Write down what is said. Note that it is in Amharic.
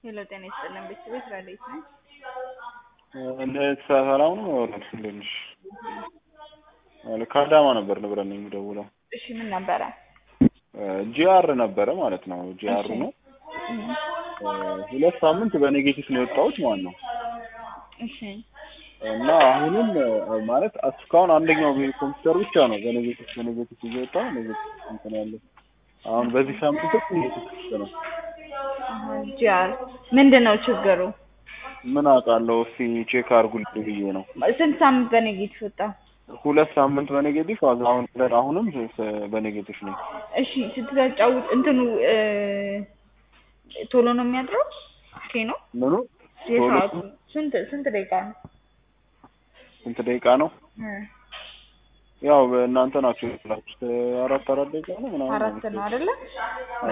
ሄሎ ጤና ይስጥልን ቤተሰቦች ረዴት ነኝ። እንዴት ሰላም ነው? ወረድ እንዴት ነሽ? ከአዳማ ነበር ንብረት ነው የሚደውለው። እሺ ምን ነበረ? ጂአር ነበረ ማለት ነው። ጂአር እሺ። ነው። ሁለት ሳምንት በኔጌቲቭ ነው የወጣሁት ማለት ነው። እሺ እና አሁንም ማለት እስካሁን አንደኛው ኮምፒውተር ብቻ ነው በኔጌቲቭ በኔጌቲቭ እየወጣ ኔጌቲቭ እንትን ያለው አሁን በዚህ ሳምንት ኔጌቲቭ ብቻ ነው። ጂአር ምንድን ነው ችግሩ? ምን አውቃለሁ እስኪ ቼክ አድርጉልኝ ብዬ ነው። ስንት ሳምንት በኔጌቲቭ ወጣ? ሁለት ሳምንት በኔጌቲቭ አሁን አሁንም በኔጌቲቭ ነው። እሺ ስትጫውት እንትኑ እ ቶሎ ነው የሚያድረው? ኦኬ ነው ምኑ የሰዓቱ ስንት ስንት ደቂቃ ነው? ስንት ደቂቃ ነው? እ ያው እናንተ ናችሁ የላችሁት አራት አራት ደቂቃ ነው ምናምን አራት ነው አይደለ?